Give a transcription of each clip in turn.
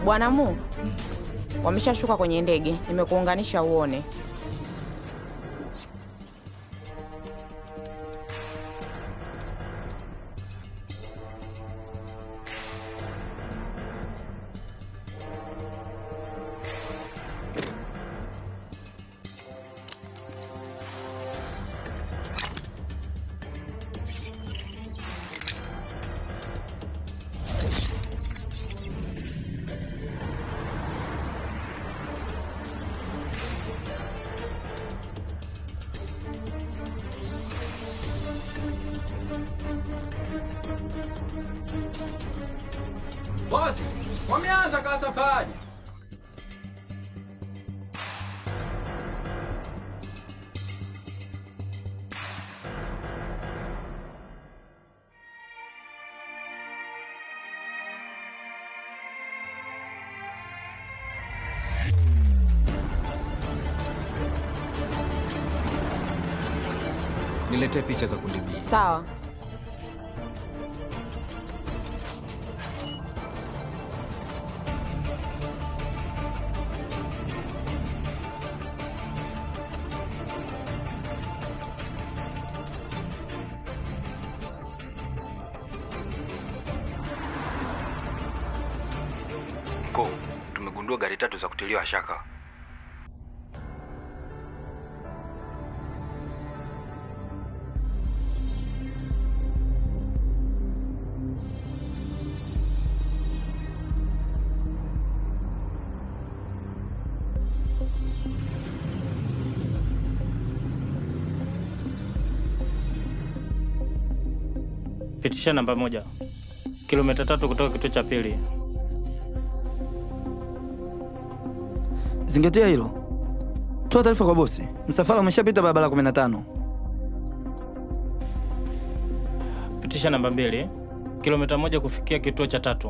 Bwana Mu, wameshashuka kwenye ndege, nimekuunganisha uone. Bosi, wameanza ka safari. Niletee picha za kundi B. Sawa. Mkuu, tumegundua gari tatu za kutiliwa shaka. Pitisha namba moja, kilomita tatu kutoka kituo cha pili. Zingatia hilo. Toa taarifa kwa bosi. Msafara umeshapita barabara 15. Pitisha namba mbili, kilomita moja kufikia kituo cha tatu.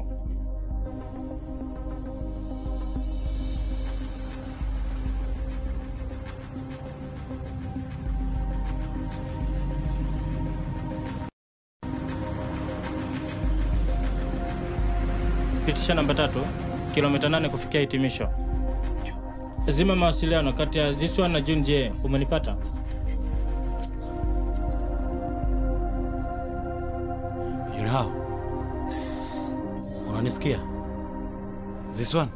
Pitisha namba tatu, kilomita nane kufikia hitimisho. Zima mawasiliano kati ya Ziswa na Jun J. Umenipata? Yunhao, unanisikia? Ziswan,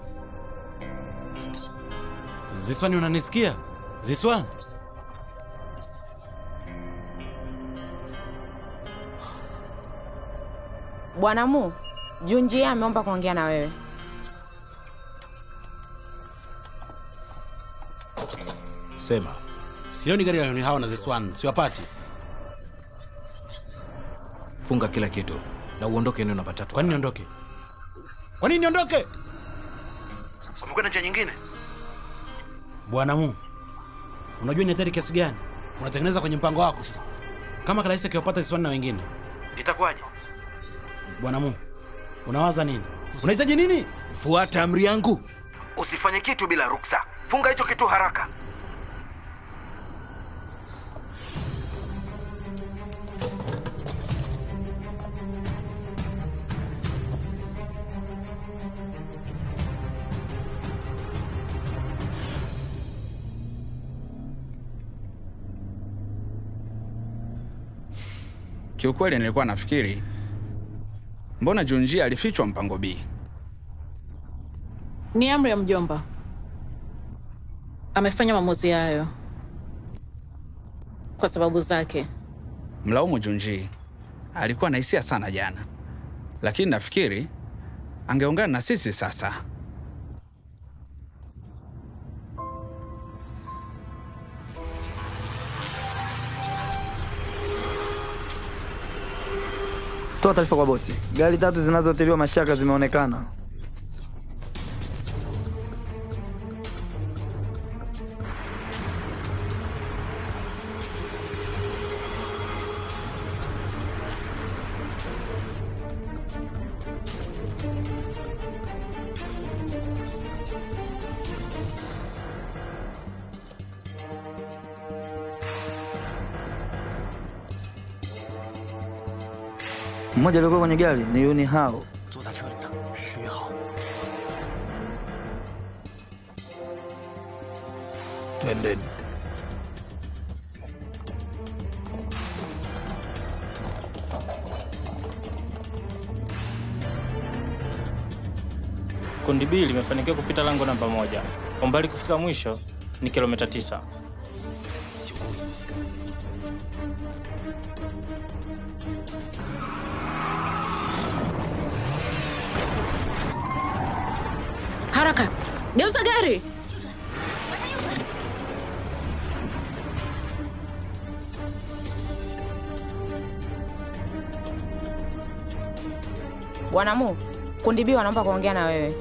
Ziswan, unanisikia? Ziswan, Bwana Mu, Junjie ameomba kuongea na wewe. sema. Sioni gari la Yunhao na Ziswan, siwapati. Funga kila kitu na uondoke eneo namba tatu. Kwa nini niondoke? Kwa nini niondoke? Wamekwenda njia nyingine? Bwana Mu, unajua ni hatari kiasi gani unatengeneza kwenye mpango wako? Kama Kalaisi akiwapata Ziswan na wengine, Itakuwaje? Bwana Mu, unawaza nini? Unahitaji nini? Fuata amri yangu. Usifanye kitu bila ruksa. Funga hicho kitu haraka. Kiukweli nilikuwa nafikiri mbona Junjia alifichwa mpango B. Ni amri ya mjomba, amefanya maamuzi hayo kwa sababu zake. Mlaumu Junji, alikuwa na hisia sana jana, lakini nafikiri angeungana na sisi sasa. Toa taarifa kwa bosi. Gari tatu zinazotiliwa mashaka zimeonekana. Mmoja aliyekuwa kwenye gari ni Yuni Hao. Twendeni. Kundi B limefanikiwa kupita lango namba moja. Umbali kufika mwisho ni kilomita tisa. Haraka, geuza gari. Bwana Mu, kundi B wanaomba kuongea na wewe.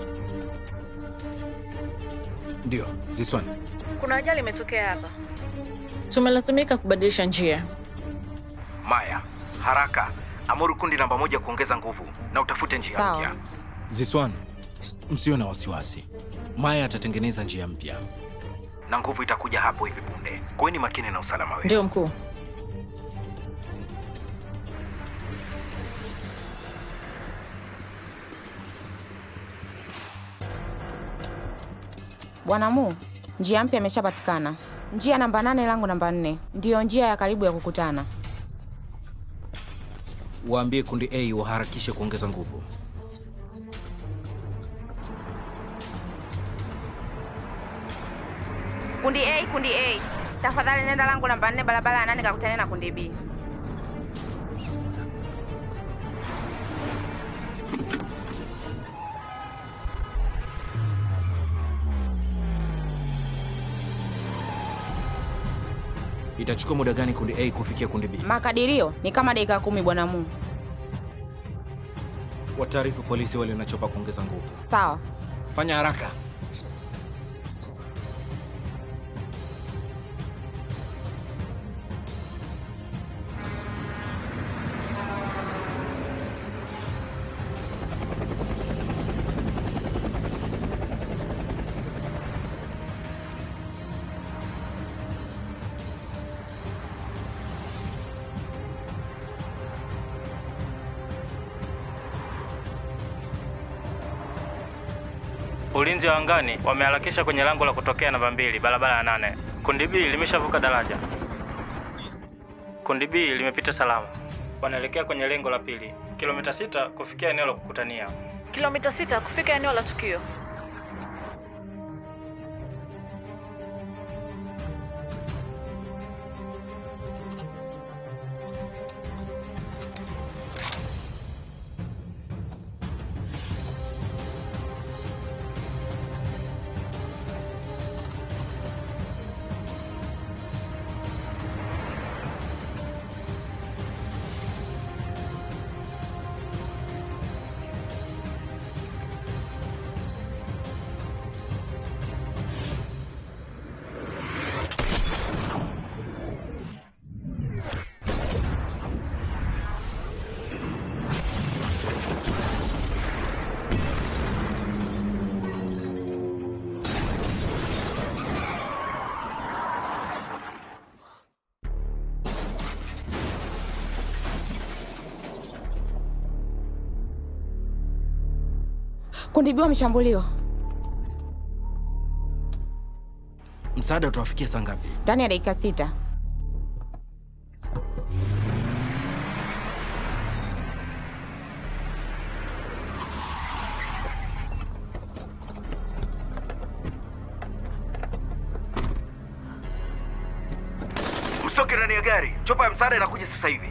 Ndio, Ziswan. Kuna ajali imetokea hapa, tumelazimika kubadilisha njia. Maya, haraka amuru kundi namba moja kuongeza nguvu na utafute njia Sawa. mpya. Ziswan, msio na wasiwasi. Maya atatengeneza njia mpya. na nguvu itakuja hapo hivi punde. Kuweni makini na usalama wenu. Ndio mkuu. Bwana Mu, njia mpya imeshapatikana. Njia namba nane lango namba nne ndiyo njia ya karibu ya kukutana. Waambie kundi A waharakishe kuongeza nguvu. Kundi A, kundi A, tafadhali nenda lango namba nne barabara ya nane kakutane na kundi B. Itachukua muda gani kundi A kufikia kundi B? Makadirio ni kama dakika kumi, Bwana Mu. Wataarifu polisi wale wanachopa kuongeza nguvu. Sawa. Fanya haraka. Ulinzi wa angani wameharakisha kwenye lango la kutokea namba mbili, barabara ya nane. Kundi B limeshavuka daraja. Kundi B limepita salama, wanaelekea kwenye lengo la pili, kilomita sita kufikia eneo la kukutania. Kilomita sita kufika eneo la tukio. Kundi B wameshambuliwa Msaada utawafikia saa ngapi? ndani ya dakika sita. Msitoke ndani ya gari, chopa ya msaada inakuja sasa hivi.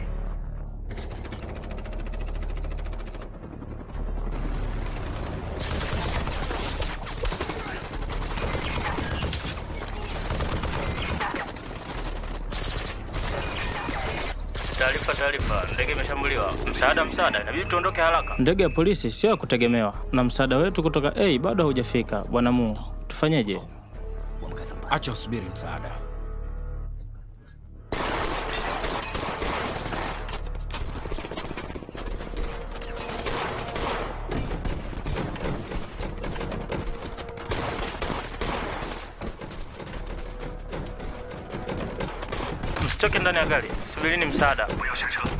Taarifa, taarifa, ndege imeshambuliwa. Msaada, msaada, inabidi tuondoke haraka. Ndege ya polisi sio ya kutegemewa, na msaada wetu kutoka A bado haujafika. Bwana Mu, tufanyeje? Acha usubiri msaada. Msitoke ndani ya gari, subirini msaada. 不要下车，